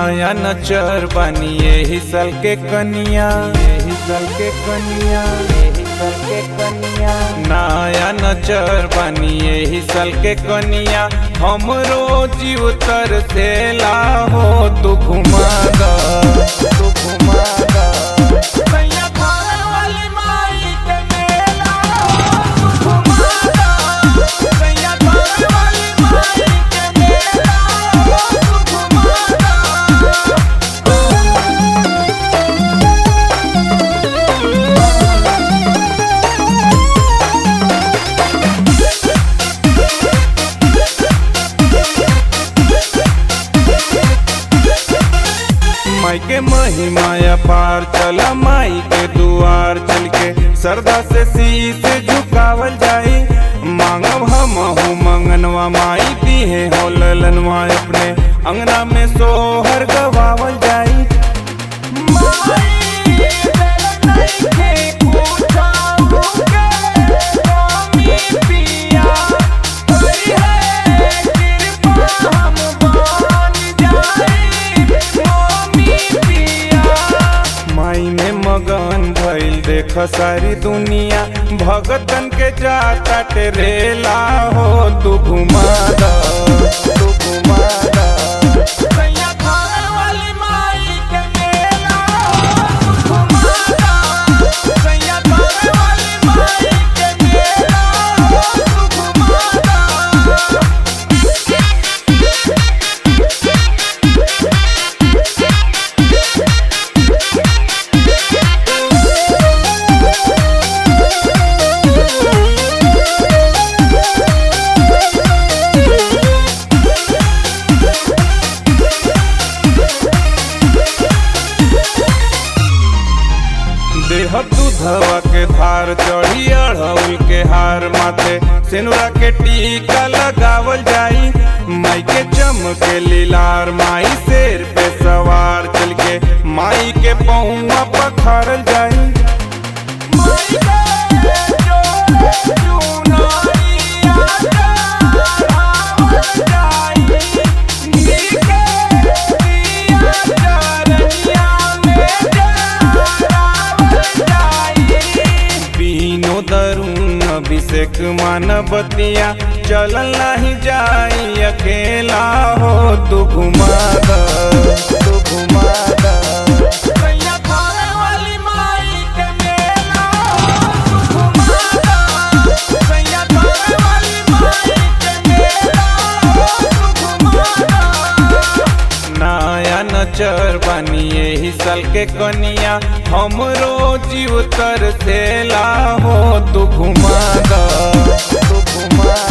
नया नचर बानी यही साल के कनिया यही साल के कनिया यही साल के कनिया नया नचर बानी यही साल के कनिया हमरो जीव तर से हो तू घुमा द तू घुमा द सैया थाने वाली माई के मेला तू घुमा दा सैया थाने वाली माई के मेला तू घुमा दा माई के महिमा पार चला माई के दुआर चल के सरदा से शीस झुकावल जाई मांगब हम हूँ मंगनवा माई दिहे हो ललनवा अपने अंगना में सोहर गवावल जाई माई तेरे नहीं थे पूछा मुझे स्वामी पिया कोई है कृपा हम बन जाए स्वामी पिया माई में मगन भइल देख सारी दुनिया भगतन के जाता टेरेला हो तू घुमा द तू घुमा द सैया थाने वाली माई के मेला तू घुमा दा सैया थाने वाली माई के मेला तू घुमा दा देह दूधवा के धार चढ़ी अढ़ौल के हार माथे सिनुरा के टीका लगावल जाई माई के चमके लीलार माई शेर पे सवार चल के माई के पहुआ पखारल जाई माई के जोड़े चुनरिया चढ़ावल जाई नीके दिया चरनिया में चढ़ावल जाई बीनो दरुन अभिषेक मानवतिया चलल नहीं जाई अकेला हो तू घुमा द तू घुमा द सैया थाने वाली माई के मेला तू घुमा दा सैया थाने वाली माई के मेला तू घुमा दा नया नचर बानी यही साल के कनिया हमरो जीव तर से हो तू घुमा द तू घुमा